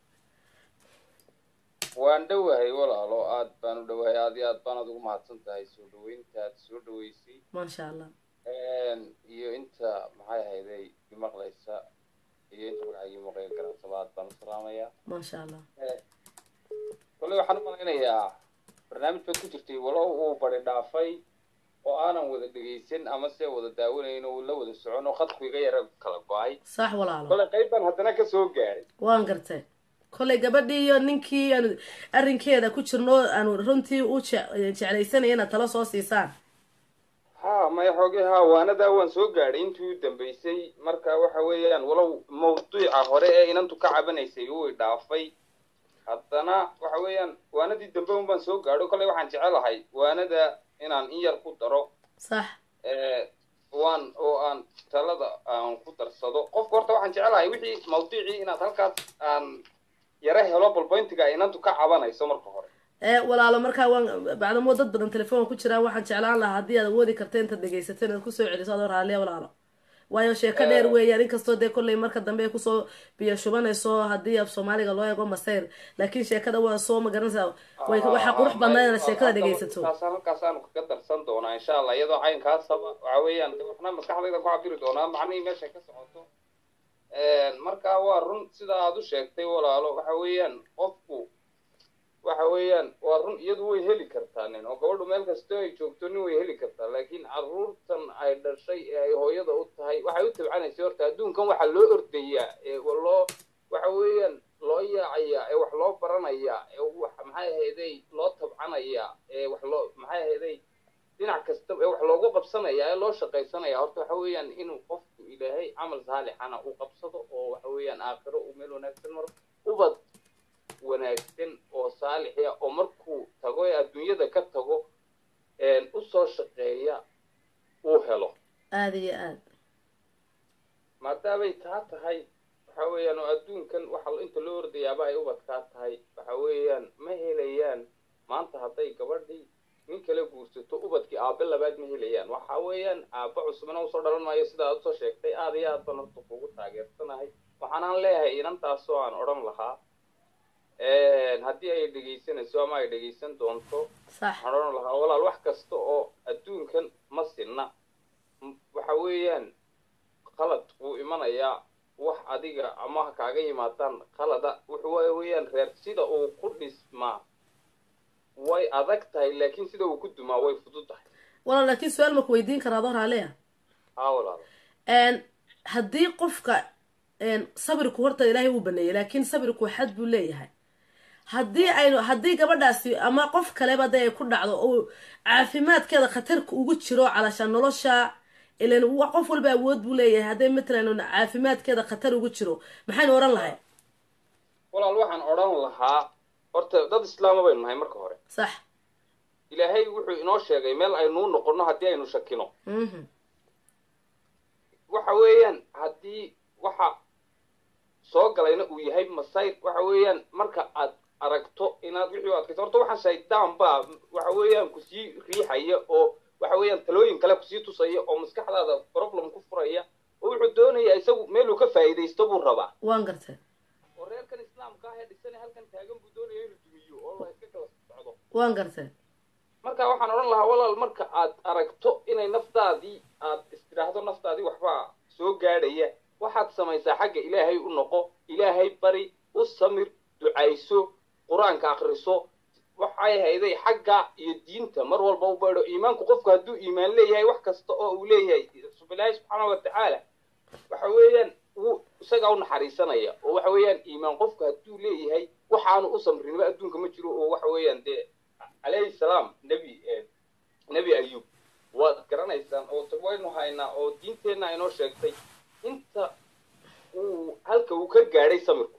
waan dhowahay walaalo aad baan u dhowahay aad iyo aad baan adigu mahadsan tahay soo dhaweyntaad soo dhaweysay maasha allah iyo inta maxay ahayday imaqlaysa iyo inta magacaygi maqlay garansaba aad baan u salaamayaa maasha allah kolley waxaan u malaynayaa barnaamij baad ku jirtay walow uu bari dhaafay oo aanan wada dhegeysan ama se wada daawanayn oo la wada socon oo khadku iga yara kala go-ay sax walaalo kolley qayb baan haddana ka soo gaadhay waan gartay kollay gabadhii iyo ninkii aanu arrinkeeda ku jirno aanu runtii u je- jeclaysanaya inaad talo soo siisaan ha maya xoogay ha waanadaa waan soo gaadhay intii u dambeysay marka waxa weeyaan walow mawduuca hore ee inantu ka cabanaysay uu i dhaafay haddana waxa weeyaan waanadii dambe un baan soo gaadho kolley waxaan jecelahay waanada inaan in yar ku daro sax waan oo aan talada aan ku darsado qofka horta waxaan jecelahay wixii mawduucii inaad halkaas aan yara helo balboyntiga inantu ka cabanayso marka hore ee walaalo markaa waan bacdamo dad badan telefoon ku jiraan waxaan jeclaan lahaa haddii aad awoodi karta intaad dhegaysato inaad kusoo celiso adoo raalliya walaalo waayo sheeko dheer weeyaan inkastoo dee kolley marka dambe ay kusoo biyo shubanayso haddii af soomaaliga loo eego masayr laakiin sheekada waa soo magaranaysaa way waxaa qurux badnaa inaad sheekada dhegaysato taas halkaasaanu kaga darsan doonaa insha allah iyadoo caynkaasaba waxa weeyaan de waxna maskaxdayda ku cabiri doonaa macnihii meesha ka socoto marka waa run sida aad u sheegtay walaalo waxa weeyaan qofku waxa weeyaan waa run iyadu way heli kartaa nin oo gabadhu meel kastoo ay joogto nin way heli kartaa laakiin caruurtan ay dhashay ee ay hooyada u tahay waxay u tabcanaysay horta adduunkan waxaa loo ordayaa ee loo waxa weeyaan loo yaacayaa ee wax loo baranayaa ee wax maxay ahayday loo tabcanayaa ee wax loo maxay ahayday dhinac kasta ee wax loogu qabsanayaa ee loo shaqaysanaya horta waxa weeyaan inuu qofku ilaahay camal saalixana u qabsado oo waxa weeyaan aakhiro uu meel wanaagsan maro ubad wanaagsan oo saalixia oo markuu tago ee adduunyada ka tago usoo shaqeeya uu helo aada iyo aad maadaamay taa tahay waxa weeyaan oo adduunkan waxa inta loo ordayaaba ay ubadkaa tahay waxa weeyaan ma helayaan maanta hadday gabadhii nin kala guursato ubadkii aabe labaad ma helayaan waxa weeyaan aabba cusubna usoo dhalan maayo sida aad usoo sheegtay aada iyo aad baan horta kugu taageersanahay waxaanaan leeyahay inantaasoo aan odhan lahaa haddii ay dhegaysanayso ama ay dhegaysan doonto sax waxaan odhan lahaa walaal wax kasta oo adduunkan ma sinna waxa weeyaan qalad wuu imanayaa wax adiga ama ha kaaga yimaadaan qalada wuxuu weeyaan reer sida uu ku dhismaa way adag tahay laakiin sida uu ku dumaa way fudud tahay walaal laakiin su-aal ma ku weydiin karaa adoo raaliya haa walaal haddii qofka sabirku horta ilaahay uu baneeyey laakiin sabirku xad buu leeyahay haddii aynu haddii gabadhaasi ama qof kaleba dee ay ku dhacdo oo caafimaadkeeda khatarka ugu jiro calasha nolosha ilan qof walba awood buu leeyahay hadday matalan caafimaadkeeda khatar ugu jiro maxaynu odhan lahay walaal waxaan odhan lahaa horta dad islaama baynu nahay marka hore sax ilaahay wuxuu inoo sheegay meel aynuu noqono haddii aynu shakino waxa weeyaan haddii waxa soo galayna uu yahay masayr waxa weeyaan marka aad aragto inaad wixii u adkayso horta waxaan shaydaan baa waxa weeyaan kusii riixaya oo waxa weeyaan talooyin kale kusii tusaya oo maskaxdaada problem ku furaya oo wuxuu doonayaa isagu meeluu ka faa'iidaysto buu rabaa waan gartay oo reerkan islaamka ah ee dhisane halkan taagan buu doonaya inuu dumiyo oo la iska kala socdo waan gartay marka waxaan odhan lahaa walaal marka aad aragto inay naftaadii aad istidhaahdo naftaadii waxbaa soo gaadhaya waxaad samaysaa xagga ilaahay u noqo ilaahay bari u samir ducayso qur-aanka akriso waxay hayday xagga iyo diinta mar walba u baydho iimaanku qofku hadduu iimaan leeyahay wax kasta oo uu leeyahay ilaahay subxaana wa tacaala waxa weeyaan wuu isagaa u naxariisanaya oo waxa weeyaan iimaan qofku hadduu leeyahay waxaanu u samrinba adduunka ma jiro oo waxa weeyaan dee calayhi salaam nebi nebi ayub waad garanaysaan oo waynu haynaa oo diinteenna inoo sheegtay inta uu halka uu ka gaadhay samirku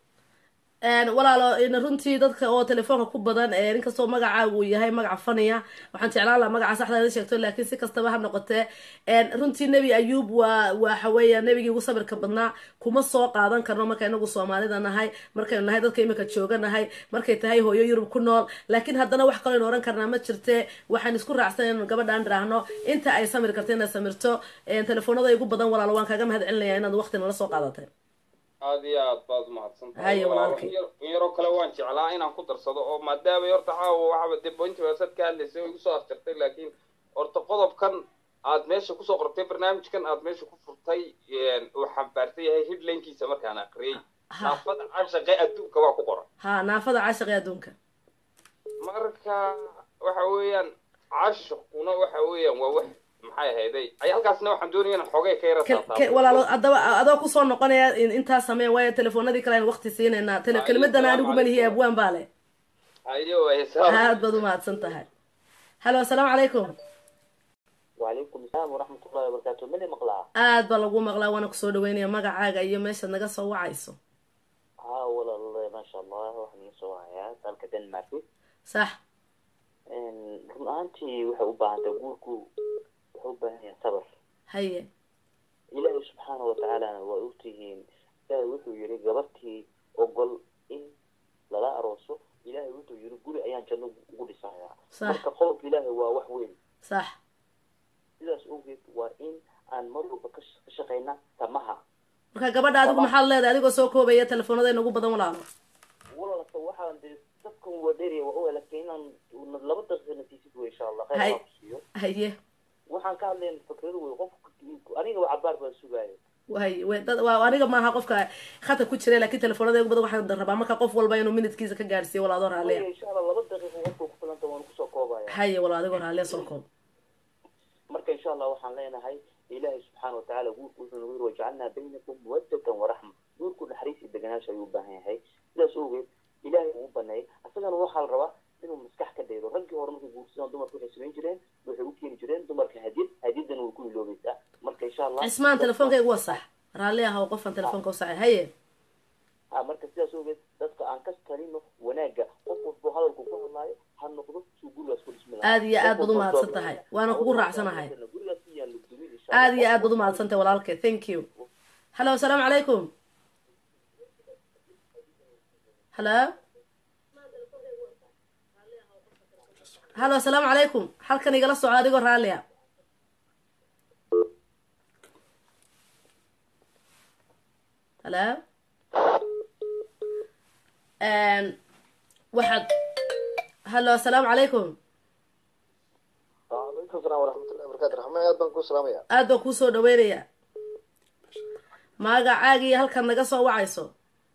walaalo runtii dadka oo telefoonka ku badan inkastoo magacaaga uu yahay magaca faniya waxaan jeclaan laha magaca saxda ina sheegto laakiin si kastaba ha noqotee runtii nebi ayuub waa waxa weeya nebigii ugu sabirka badnaa kuma soo qaadan karno marka inagu soomaalida nahay markaynu nahay dadka imika jooga nahay markay tahay hooyo yurub ku nool laakiin haddana wax kaloo aynu ohan karnaa ma jirte waxaan isku raacsan inanu gabadhaan dhiraahno inta ay samir karta inaad samirto telefoonada igu badan walaalo waan kaaga mahad celinaya inaad waqti nala soo qaadatay aada iyo aad baad umahadsantahay Haye, walaalkay. in yaroo kale waan jeclaa inaan ku darsado oo maadaama horta caawa waxaba dee pointi website ka hadlaysay oo igu soo afjartay laakiin horta qodobkan aad meesha kusoo qortay barnaamijkan aad meesha ku furtay uu xambaarsan yahay headlinekiisa markaan aqriyey Ha. naafada cashaqe adduunka waa ku qoran ha naafada caashiqee adduunka marka waxa weeyaan cashaquna waxa weeyaan waa wax maxay ahayday ay halkaasna waxaan doonaya inaan xoogay ka yara Ke- ke- taataabo. walaalo adaba adoo kusoo noqonaya in intaas sameen waayo telefoonadii kale aynu waqti siinaynaa tele Haye, kelimadan anigu salaam malihi calaykum. abwaan baa leh ayo waaye salaam. aad baad umahadsan tahay halo asalaamu calaykum وعليكم السلام ورحمة الله وبركاته من مقلع aad baa lagu maqlaa waana kusoo dhaweynaya magacaaga iyo meeshaad naga soo wacayso ها والله ما شاء الله waxaan soo hayaa dalka Denmark sax een run ahaantii waxay u baahan tahay guurku wuxuu u baahan yahay sabar haye ilaahay subxaana wa tacaalana waa ogtihiin ilaahay wuxuu yidhi gabartii ogol in lala arooso ilaahay wuxuu yidhi guri ayaan janno ugu dhisayaa sax marka qodobka ilaahay waa wax weyn sax sidaas awgeed waa in aan mar walba ka sh- ka shaqayna tamaha marka gabadha adigu maxaad leedahay adigoo soo koobaya telefoonada ugu badan walaalo walaalka waxaan dee dadkan waa dheeraya waa ogaa laakiin inaan laba daqiiqa natiisid wey insha allah Hay. khayr baa ku siiyo haye waxaan ka hadlayn fikradu wey qof aniga waa cabaar baan sugaayo haye we dad waa aniga maaha qofka khata ku jira laakiin telefoonada ugu badan waxaan rabaa marka qof walba inuu minutkiisa ka gaarsiiyo walaadoo raaliya Waya, insha allah laba daqiiqa qofka ku filanta waan kusoo koobaya haye walaal adigoo raaliya soo koob marka insha allah waxaan leenahay ilaahay subxaana watacaala guurku wuxuu nagu yiri wajacalnaa baynakum mawadatan waraxma guurku naxariis iyo deganaansha ayuu u baahan yahay sidaas awgeed ilaahay uu baneeyay asagana waxaa la rabaa inuu maskax ka daydo raggii hore markay guursadaan dumarku waxay samayn jireen waxay u keeni jireen dumarka hadiyad hadiyadana way ku iloobaysaa marka insha allah cismaan telefoonkaygu waa sax raalli ah oo qofaan telefoonka u sacay haye ha marka sidaas awgeed dadka aan ka talino wanaagga qof walbo hadalku ku hadlaayo ha noqdo suu gurigaas ku dhismi aada iyo aad baad u mahadsan tahay waana kugu raacsanahay aada iyo aad baad u mahadsan tahay walaalkay thank you hallo asalaamu calaykum hallo hallo asalaamu calaykum halkan igala soco adigoo raalliya hallo waxaad hallo asalaamu calaykum alaykum salam waraxmatullahi barakatu raxmaan aad baan ku salaamaya aad baan kuusoo dhaweynayaa magacaagii halkaad naga soo wacayso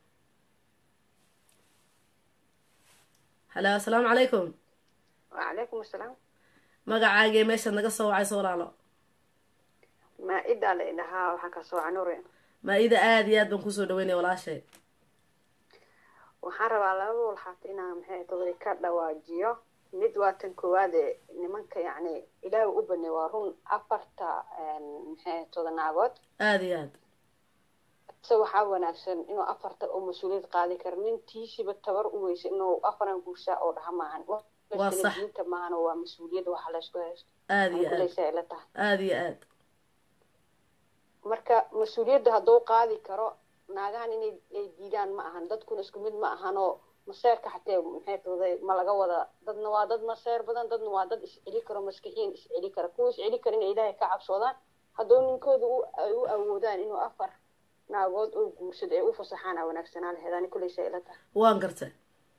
hallo asalaamu calaykum wacalaykum asalaam magacaagii meeshaad naga soo wacayso walaalo maa-idaa la idhahaa waxaan ka soo canure maa-ida aada iyo aad baan kuusoo dhaweynaya walaashay waxaan rabaa laba walxaat inaan maxay today ka dhawaajiyo mid waa tan koowaade nimanka yacni ilaahay u baney waa run afarta maxay toda naagood aada iyo aad se waxaa wanaagsan inuu afarta oo mas-uuliyad qaadi karo nintiisiba tabar u weysa inuu afaran guursaa oo dhaha maahan Waa sax. diinta maahan waa mas-uuliyad waxa laysku haysto aada iyo aad kuleysa ila tahay aada iyo aad marka mas-uuliyadda hadduu qaadi karo naagahan inay ay diidaan ma ahan dadkuna isku mid ma ahanoo maseerka xatee maxay tahday ma laga wada dadna waa dad maseer badan dadna waa dad isceli karo maskixiin isceli kara kuwa isceli kara inay ilaahay ka cabsoodaan hadduu ninkooda u ay u awoodaan inuu afar naagood oo guursado ay u fasaxaan aa wanaagsanaa laheedaan kuleysa ila tahay waan gartay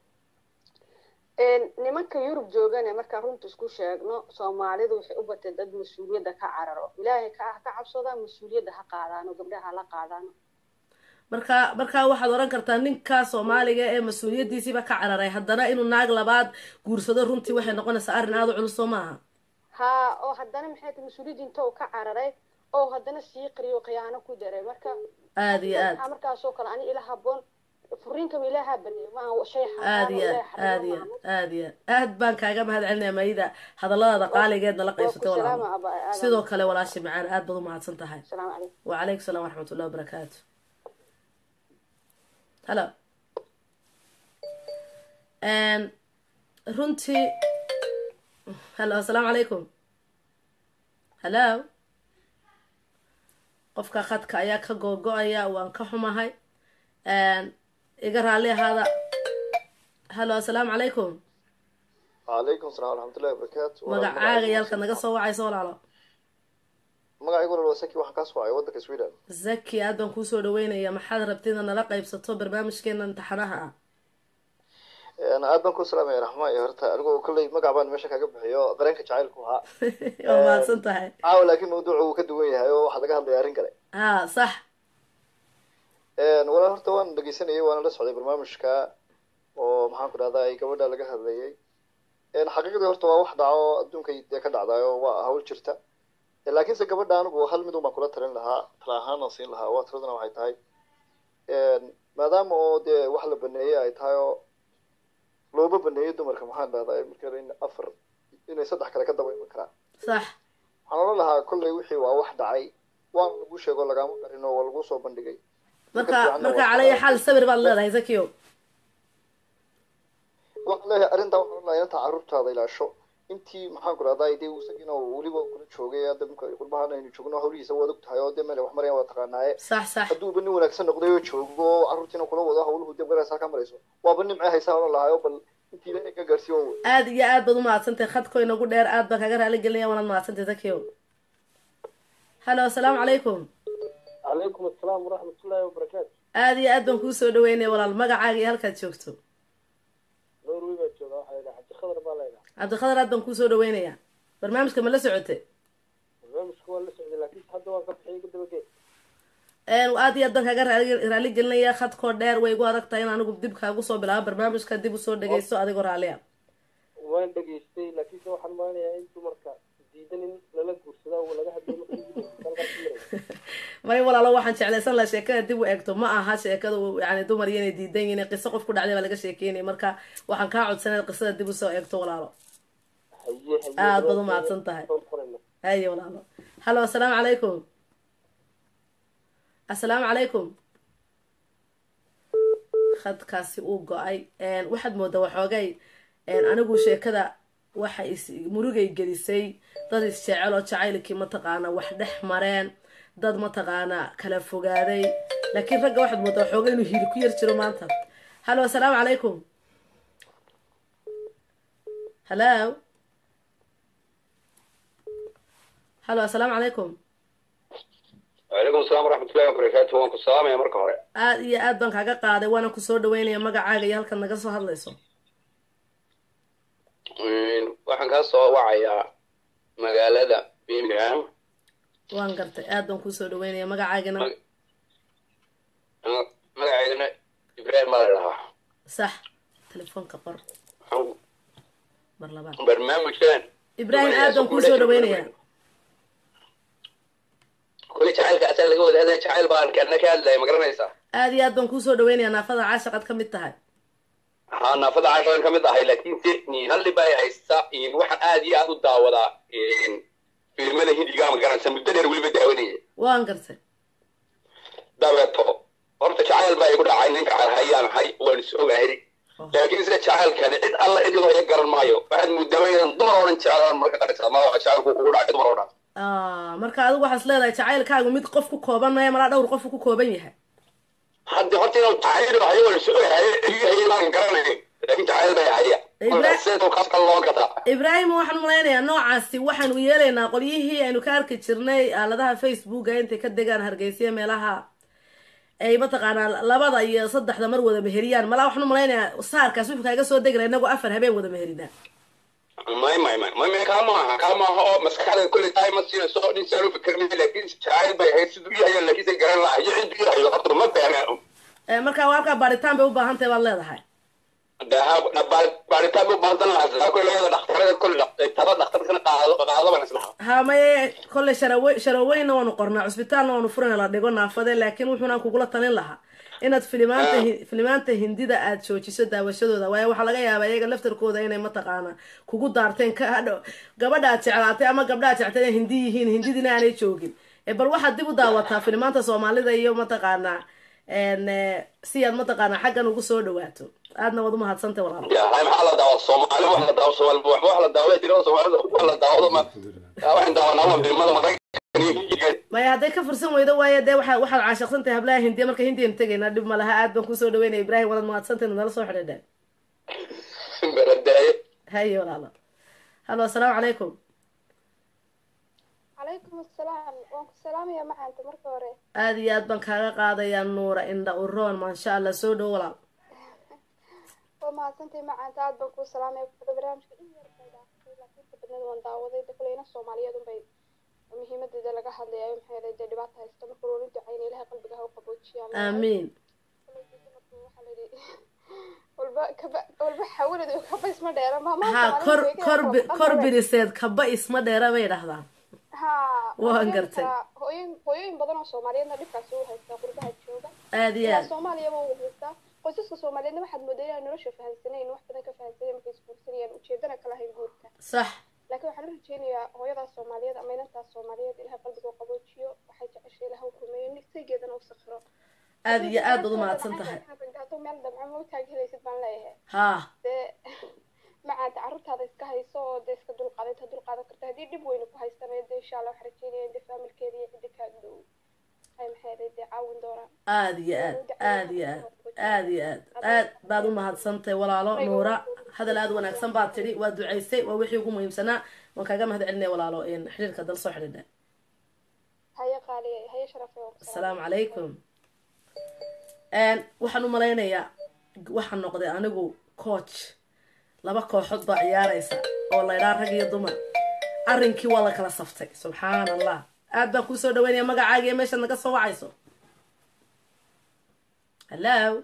nimanka yurub joogane markaan runta isku sheegno soomaalidu waxay u batay dad mas-uuliyadda ka cararo ilaahay ka ka cabsadaan mas-uuliyadda ha qaadaano gabdhaha hala qaadaano marka markaa waxaad odhan kartaa ninka soomaaliga ee mas-uuliyaddiisiiba ka cararay haddana inuu naag labaad guursado runtii waxay noqonaysaa arrin aada u culus soo maaha haa oo haddana maxay tahay mas-uuliyadda inta uu ka cararay oo haddana sii qariyo khiyaano ku daray marka aada iyo aad waxaa markaasoo kale ani ila haboon furiinkaba ilaaha baneeyo maaha shay aada iyo aad aada iyo aad aada iyo aad aad baan kaaga mahad celinaya maayida hadalladaada qaaligeedna la qaybsatay walaalo sidoo kale walaasha macaan aad baad u mahadsan tahay asalaamu calaykum wacalaykum salaam waraxmat ullahi wabarakaatu hallo runtii hallo asalaamu calaykum hallo qofka khadka ayaa ka googo-aya waan ka xumahay iga raalli ahaada hallo asalaamu calaykum calaykum salam waraxmatullahi wabarakaatu magacaaga iyo halkaad naga soo wacayso walaalo magacaygu walaal waa saki waxaan kaa soo wacay waddanka sweden zaki aad baan kuusoo dhaweynaya maxaad rabtid inaad nala qaybsato barnaamijkeena imtixaanaha ah aad baan ku salaamaya raxmaan iyo horta anigu kolley magac baan meesha kaga bixiyo dareenka jacaylku ahaa waa mahadsan tahay caawa laakiin mawduucu wuu ka duwan yahay oo waxaa laga hadlaya arrin kale ha sax walaal horta waan dhegeysanayay waana la socday barnaamijka oo maxaan ku dhahdaa ay gabadha laga hadlayay xaqiiqdii horta waa wax dhaco adduunka dee ka dhacdayo waa hawl jirta laakiinse gabadha anigu hal mid un baan kula talin lahaa tala ahaan aan siin lahaa waa tiraduna waxay tahay maadaama oo dee wax la baneeyey ay tahay oo looba baneeyey dumarka maxaan dhahdaa marka in afar inay saddex kale ka daba iman karaan sax waxaan oran lahaa kolley wixii waa wax dhacay waana lagu sheego lagaama qarin oo waa lagu soo bandhigay marka marka calaya xaal sabir baad leedahay zakiyo waxaan leeyahay arrintaa waxaan oran lahaa inta carruurtaada ilaasho intii maxaan ku dhahdaa dee isagina weliba kula joogay hadda marka qurbahan aynu joogno hawlihiisa waad og tahay oo dee meel wax marayaan waa taqaanaaye sax sax hadduuba nin wanaagsan noqday oo joogo oo carruurtiina kula wado hawluhu dee maraysaa ka marayso waaba nimcee haysaa oran lahaa oo bal intii ilaahay ka gaarsiiyo wey aad iyo aad baad u mahadsantahay khadko inagu dheer aad baan kaga raali gelinaya waanaad mahadsantahay zakiyo hallo asalaamu calaykum calaykum asalaam waraxmatullaahi wabarakaatu aad iyo aad baan kuusoo dhaweynaya walaal magacaaga iyo halkaad joogto norway baa jooga waxaa la yidhaha cabdikhadar baa la yidhaha cabdikhadar aad baan kuusoo dhaweynayaa barnaamijka ma la socote barnaamijka waa la socday laakiin hadda waan ka bixiyay kadabagee aad iyo aad baan kaaga raali raali gelinaya khadkoo dheer way igu adag tahay in anigu dib kaagu soo bilaabo barnaamijka dib usoo dhegeysto adigoo raalliya waan dhegaystay laakiinse waxaan maanayaa in dumarka diidan in lala guursadaa oo laga hadlay may walaalo waxaan jeclaysan laha sheekada dib u eegto ma aha sheekada yani dumar iyo inay diidan yihiin qiso qof ku dhacday baa laga sheekeynaya marka waxaan kaa codsanay qisada dib usoo eegto walaalo aad baad u mahadsan tahay haye walaalo hallo asalaamu calaykum assalaamu calaykum khadkaasi uu go-ay waxaad moodaa waxoogay anigu sheekada waxa is murugay gelisay dad isjecel oo jacaylkii mataqaana wax dhex mareen dad mataqaana kala fogaaday laakiin ragga waxaad moodaa xooga inuu hiili ku yar jiro maanta hallo assalaamu calaykum hallo hallo assalaamu calaykum wacalaykum asalaam waraxmatullahi wabarakaatu waan ku salaamaya marka hore aada iyo aad baan kaaga qaaday waana kusoo dhaweynaya magacaaga iyo halkan naga soo hadlayso waxaan kaa soo wacayaa magaalada birmingham waan gartay aad baan kusoo dhaweynaya magacaagana magaceydana ibrahim baa la dhahaa sax telefoonka qor mar labaad barnaamijkan ibrahim aad baan kusoo dhaweynaya kuli jacaylka asaa laga wada hadlaya jacayl baan kana ka hadlaya ma garanaysaa aad iyo aad baan kusoo dhaweynaya naafada caashaqad ka mid tahay haa naafada casharan ka mid ahay laakiin se halli baa haysta waxaan aad iyo aad u daawadaa fiilmada hindiga ma garanaysa muddo dheer weliba daawanaya waan gartay dabeeto horta jacayl baa igu dhacay ninka hayaan hay waan is ogahay laakiin sida jacaylkani cid alla cid loo garan maayo waxaad muddaba inaan dumar oo dhan jeclaan marka qaraysaa ma waxa jacaylku ugu dhacay dumar oo dhan marka adigu waxaas leedahay jacaylkaagu mid qof ku kooban maya malaa dhowr qof ku kooban yahay hadda horta inuu jacayl hayo waan is ogahay ciyahay maan garanay laakiin jacayl bay haya ibraahim waxaan umalaynayaa noocaasi waxaanu yeelaynaa qolyihii aynu ka arki jirnay aaladaha facebooka intay ka degaan hargeysiya meelaha ay mataqaanaa labada iyo saddexda mar wada meheriyaan malaa waxaan umalaynayaa saarkaas wuxuu kaaga soo degna inagoo afar habeen wada meherinaa may may may may may kaa maaha kaa maaha oo maskaxda kulli tahay ma siinayso nin saan u fikirnay laakiin jacayl bay ahayd siduu yahay laakiin say garan lahay iyo ciduu yahay horta ma fahmaa marka waa halkaa baaritaan bay u baahan tahay baad leedahay baaritaan bay u baahan lahaa kulli leeda dhakhtarada kulli taba dhakhtarkana qaado qaado baan islaha ha maye kolley sharawe sharoweynna waanu qornaa cusbitaalna waanu furana la dhigo naafade laakiin wuxuunaan kugula talin lahaa inaad filimaanta filimaanta hindida aad joojiso daawashadooda waayo waxaa laga yaabaa iyaga laftarkooda inay mataqaana kugu daarteen ka hadho gabadha aad jeclaatay ama gabdha aad jectay inay hindi yihiin hindidina aanay joogin bal waxaad dib u daawataa filimaanta soomaalida iyo mataqaanaa si aad mataqaanaa xaggan ugu soo dhawaato aadna waad umahadsantay walaal maxaa la daawa soomaali wax la daawa soomaali wax la daawa tirada soomaalida wax la daawado ma waxaan daawanaa waa filmada maraykanka maya hadday ka fursan weydo waayo dee waa waxaad caashaqsan tahay hablaha hindiya marka hindiyanu tegaynaa dhib ma laha aad baan kusoo dhaweynaya ibrahim walaad mahadsantahay nala soo xidhiidheen baradaaye haye walaalo hallo assalaamu calaykum calaykum assalaam waan ku salaamaya macaanta marka hore aad iyo aad baan kaaga qaadayaa nuura indha uroon maasha allah soo dhow walaal waa mahadsantahay macaanta aad baan kuu salaamaya kuda barnaamijka in yar bay dhaaftay laakiin inta badneed waan daawaday de kuleyna soomaaliyeed unbay muhiimadeeda laga hadlayayo maxay yahay dee dhibaata haysta marka loola ducayna ilahay qalbiga ha u qaboojiyaan aamiin waxaa la yidhi walba kaba walba xawalad kaba isma dheera ha kor kor kor biriseed kaba isma dheera bay dhahdaan ha waan gartay hooyin hooyooyin badan oo soomaaliyeedna dhibkaasi u haystaa qurbaha jooga aad iyo aad soomaaliyaba u haystaa qoysaska soomaaliyeedna waxaad moodaa inaan nolosha fahamsanayn wax badan ka fahamsanayn markay isguursanayaan ujeedana kala hayn guurka sax laakiin waxaan u rajeynayaa hooyadaas soomaaliyeed ama inantaas soomaaliyeed ilahay qalbiga u qaboojiyo waxay jeceshay ilaha u rumeeyo nigtaygeedana u sakhiro aad iyo aad baad umahadsan tahay haduu meel damco mawtaag helaysid baan leeyahay ha dee macaanta carruurtaada iska hayso oo dee iska dulqaaday inta dulqaadan karta haddii dhib weyna ku haysana dee insha allah waxaan rajeynaya in dee faamilkeeda iyo cidda kaa dhow ay maxay dee caawin doonaan aad iyo aad aad iyo aad aad iyo aad aad baad u mahadsantahay walaalo nuura hadal aad wanaagsan baad tidhi waa ducaysay waa wixii ugu muhiimsanaa waan kaaga mahad celinaya walaalo xidhiirka dal soo xidhiidha haye qaaliya haye sharafe asalaamu calaykum waxaan u malaynayaa waxaan noqday anigu coach laba kooxood baa ciyaaraysa oo laydhaa rag iyo dumar arrinkii waa la kala saftay subxaan allah aad baan kuusoo dhaweynaya magacaaga iyo meeshaad naga soo wacayso hallo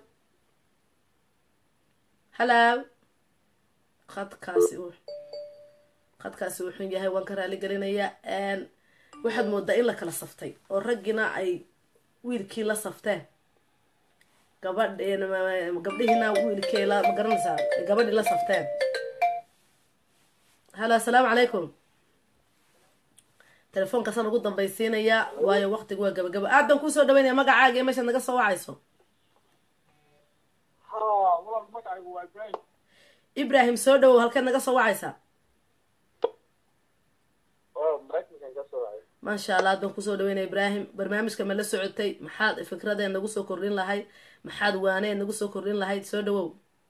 hallo khadkaasi u khadkaasi wuxuu yahay waan ka raali gelinayaa waxaad moodaa in la kala saftay oo raggiina ay wiilkii la safteen gabadh gabdhihiina wiilkee la ma garanaysaa gabadhii la safteen hallo assalaamu calaykum telefoonkaasaan ugu dambaysiinayaa waayo waqtigu waa gabagaba aad baan kuusoo dhaweynaya magacaaga iyo meeshaad naga soo wacayso ibrahim soo dhawow halkeed naga soo wacaysaa maasha allah haddaan kusoo dhaweynaya ibraahim barnaamijka ma la socotay maxaad fikradeen nagu soo kordhin lahayd maxaad waaneen nagu soo kordhin lahayd soo dhawow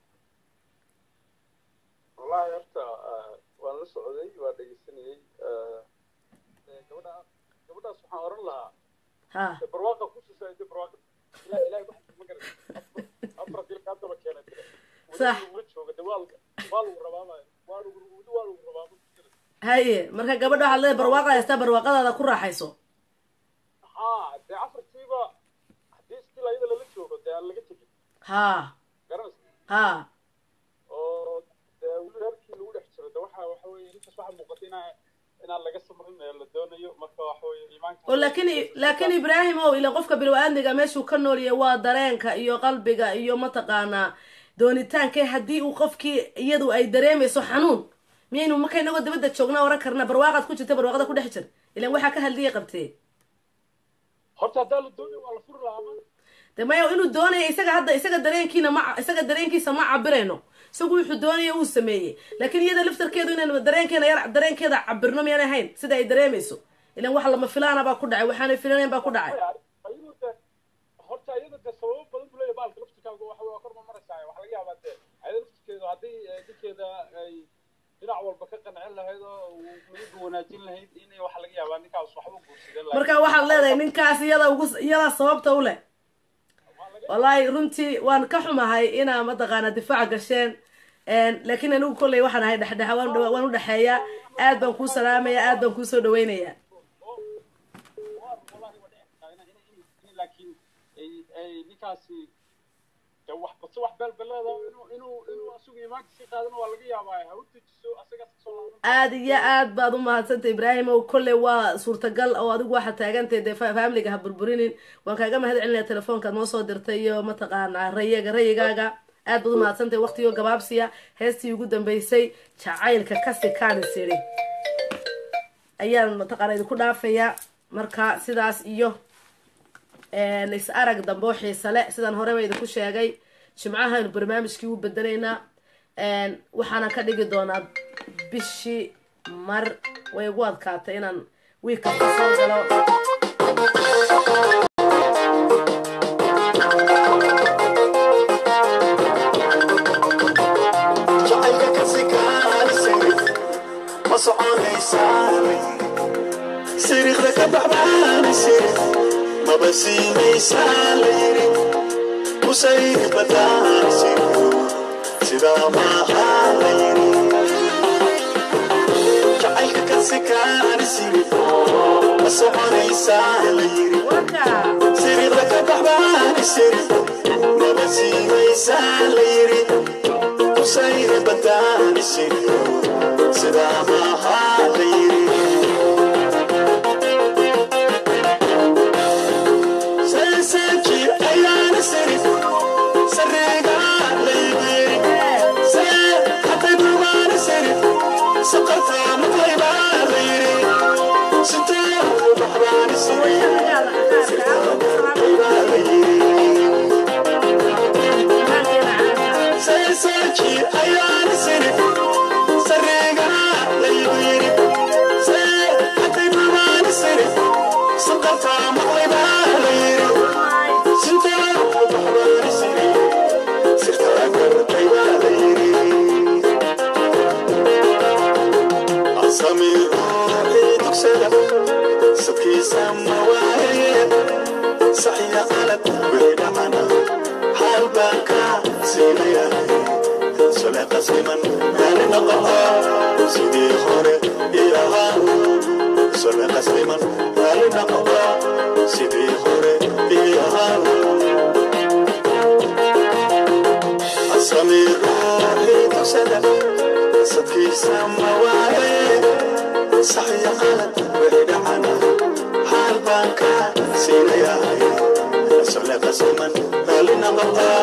wallahi horta waan la socday waa dhegeysanayey gabadha gabadhaas waxaan oran lahaa ha barwaaqa kususaayda barwaaqa ila ilahay wax ma garan afar dilka haddaba keenay sax la jooga de waa waa lagu rabaa waa lagu waa lagu rabaa haye marka gabadha waxaad leedahay barwaaqa haystaa barwaaqadaada ku raaxayso ha dee afartiiba haddii stil ayada lala joogo dee aan laga tegin ha garanaysa ha oo dee weli reerkii lagu dhex jiro de waxa waxa weeye intaas waxaa muuqata inaa inaan laga samrin ee la doonayo marka waxa weeye iimaanka oo laakiin laakiin ibraahim ow ila qofka bini-aadmiga meeshuu ka nool yahay waa dareenka iyo qalbiga iyo mataqaanaa doonitaanka haddii uu qofkii iyadu ay dareemayso xanuun miyaynu marka inagoo dabadda joognaa oran karna barwaaqaad ku jirta barwaaqada ku dhex jir ilan waxaa ka hadliya qabtee horta haddaa la doonayo waa la furi lahaa ma de maya inuu doonaya isaga hadda isaga dareenkiina ma isaga dareenkiisa ma cabirayno isagu wuxuu doonaya uu sameeyey laakiin iyada laftarkeedu inaynu dareenkeena yar dareenkeeda cabirno miyaanay ahayn sida ay dareemayso ilan wax lama filaana baa ku dhacay waxaanay filanayn baa ku dhacay ayadu de horta ayada de sababo badan buu leeyahay baalka laftirkaaga waxa waa kor ma maraysaa waxa laga yaabaa de ayada laftirkeedu haddii ninkeeda ay dhinac walba ka qancin lahayd oo midaba wanaajin lahayd inay waxa laga yaabaa ninkaas waxba guursadeen marka waxaad leedahay ninkaas iyada ugu iyada sababta u leh wallaahi runtii waan ka xumahay inaa mataqaana difaac gasheen laakiin anigu kolley waxaan ahay dhexdhexa waan waan u dhexeeya aad baan kuu salaamaya aad baan kuu soo dhaweynaya laakiin ninkaasi de wax base wax beelbeleeda inuu inuu inuu asigu iimaanka sii qaadana waa laga yaabaa ha u dejiso asagaas kasoo laaban aad iyo aad baad u mahadsantay ibraahim ow kolley waa suurtagal oo adigu waxaad taagantahay dee faamiliga ha burburinin waan kaaga mahad celinaya telefoonkaad noo soo dirtay iyo mataqaanaa rayiga rayigaaga aad baad u mahadsantahay waqtigoo gabaabsiya heestii ugu dambeysay jacaylka kasi kaanis yidhi ayaan mataqaana idinku dhaafayaa marka sidaas iyo is arag dambe oo xiise le sidaan horeba idinku sheegay jimcahaynu barnaamijkii u bedelaynaa waxaana ka dhigi doonaa bishii mar way igu adkaatay inaan wiil kasta soo galo jacaylka kasi kaalisay ma soconaysaa siriiqda ka baxbaanaysa maba siinaysaa la yiri kusayri badaanaysa sidaa maaha la yiri jacaylka kasi kaanisiri ma soconaysaa la yiri siriiqda ka baxbaanaysa maba siinaysaa la yiri kusayri badaanaysa sidaa maaha la yiri سنسجي أيان سري سريقا ليبيري سير حتى بروان سري سقطا مطيبا غيري ستار بحران سري مطيبا غيري سنسجي أيان سري سريقا ليبيري سير حتى بروان سري سقطا مطيبا غيري أصمي روحي تكسر سكي سماوية صحيح قلب بعيد عنا حال باكا سينيا سلا قسيما يعني نقطع سيدي خوري إياها سلا قسيما يعني نقطع سيدي خوري إياها أصمي روحي تكسر سكي سماوية صحيح قلب بعيد عنا حال باكا سينيا سلا قسيما يعني نقطع